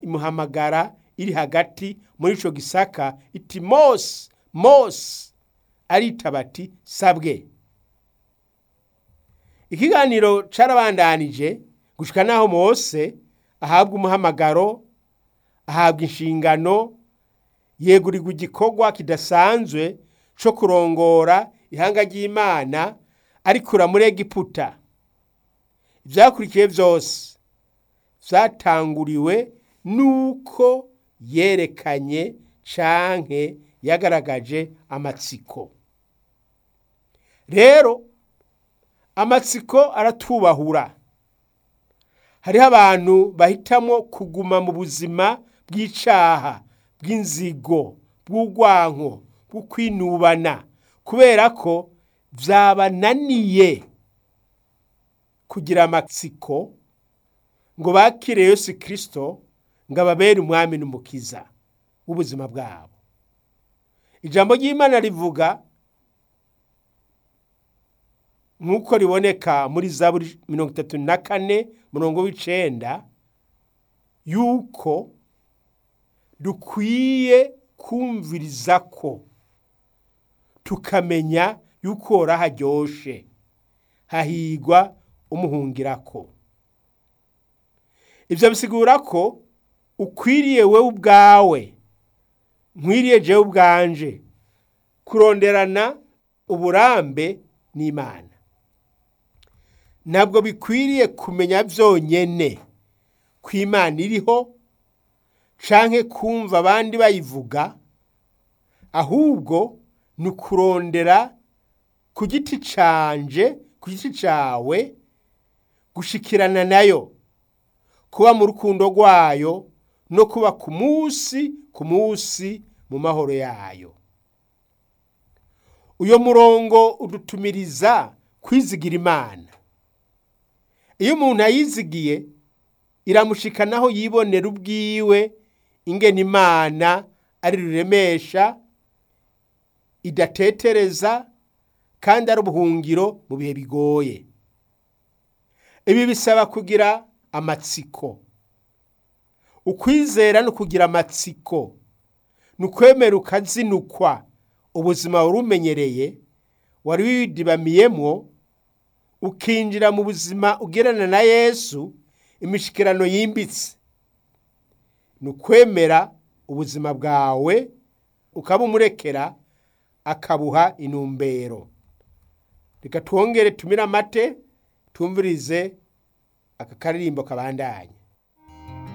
imuhamagara iri hagati muri ico gisaka iti mose mose aritaba ati sabwe ikiganiro carabandanije gushika naho mose ahabwa umuhamagaro ahabwa inshingano yegurirwa igikorwa kidasanzwe co kurongora ihanga ry'imana arikura muri egiputa ivyakurikiye vyose vyatanguriwe nuko yerekanye canke yagaragaje amatsiko rero amatsiko aratubahura hariho abantu bahitamwo kuguma mu buzima bw'icaha bw'inzigo bw'urwanko bwo kwinubana kubera ko vyabananiye kugira amatsiko ngo bakire Yesu Kristo ngo ababere umwami n'umukiza w'ubuzima bwabo ijambo ry'Imana rivuga nk'uko riboneka muri zaburi mirongo itatu na kane murongo w'icenda yuko dukwiye kumviriza ko tukamenya yuko hora haryoshe hahigwa umuhungirako ivyo bisigura ko ukwiriye wewe ubwawe nkwiriye jewe ubwanje kuronderana uburambe n'imana ntabwo bikwiriye kumenya vyonyene ko imana iriho canke kumva abandi bayivuga ahubwo ni ukurondera ku giti canje ku giti cawe gushikirana nayo kuba mu rukundo rwayo no kuba ku munsi ku munsi mu mahoro yayo uyo murongo udutumiriza kwizigira imana iyo umuntu ayizigiye iramushikanaho yibonera ubwiwe ingene imana ari ruremesha idatetereza kandi ari ubuhungiro mu bihe bigoye ibi bisaba kugira amatsiko ukwizera no kugira amatsiko ni ukwemera ukazinukwa ubuzima wari umenyereye wari widibamiyemwo ukinjira mu buzima ugerana na yesu imishikirano yimbitse ni ukwemera ubuzima bwawe ukaba umurekera akabuha inumbero reka twongere tumire amate tumvirize aka karirimbo kabandanye